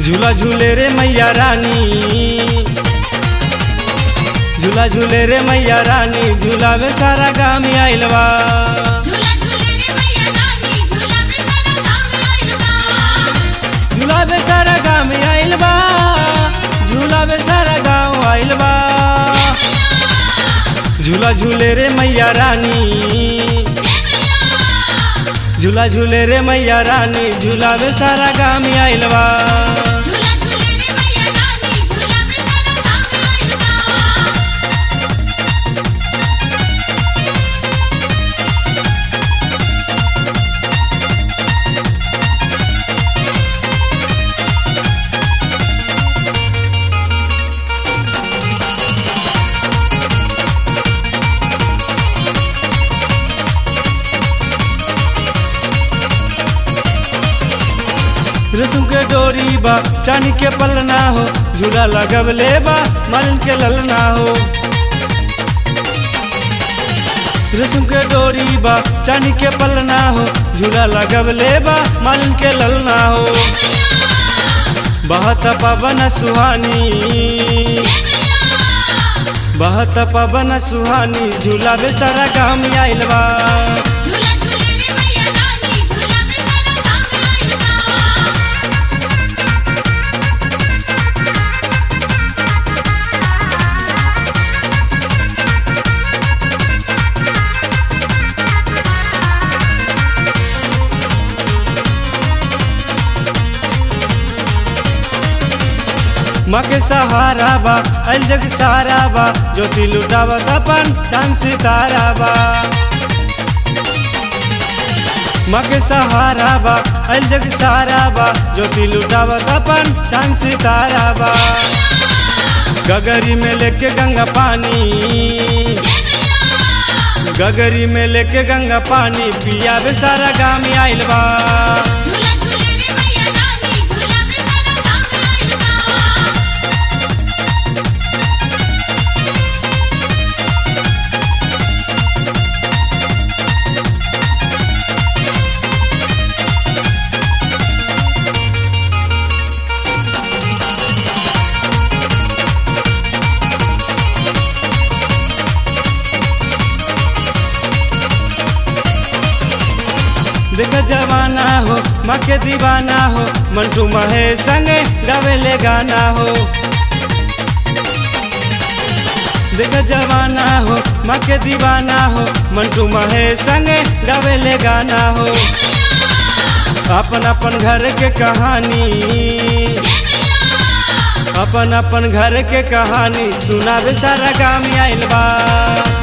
झूला झूले रे मैया रानी झूला झूले रे मैया रानी झूला में सारा गाम आइल बा झूला झूले रे मैया रानी झूला में सारा गाँव आइल बा झूला में सारा गाम आइल बा झूला में सारा गाँव आइल बा झूला झूले रे मैया रानी झूला झूले रे मैया रानी झूला में सारा गाम आइल बा झूला झूले रे मैया रानी झूला में सारा गाँव आइल बा रेशम के डोरी बा चांदी के पलना हो झूला लगवले बा मालिन के ललना हो रेशम के डोरी बा चांदी के पलना हो झूला लगवले बा मालिन के ललना हो बहत पवन सुहानी बहत पवन सुहानी झूला बेसारा गाम आइल बा झूला झूले रे मैया रानी झूला में सारा गाँव आइल बा माँ के सहारा बा अल जग सारा बा ज्योति लुटावत अपन चांद सितारा बा माँ के सहारा बा अल जग सारा बा ज्योति लुटावत अपन चांद सितारा बा गगरी में लेके गंगा पानी गगरी में लेके गंगा पानी पिया बे सारा गाम आइल बा झूला झूले रे मैया रानी झूला में सारा गाँव आइल बा देख जवाना हो माँ के दीवाना हो मंटू महेश संगे गावेले गाना हो देख जवाना हो माँ के दीवाना हो मंटू महेश संगे गावेले गाना हो अपन अपन घर के कहानी अपन अपन घर के कहानी सुनावे सारा गाम आइल बा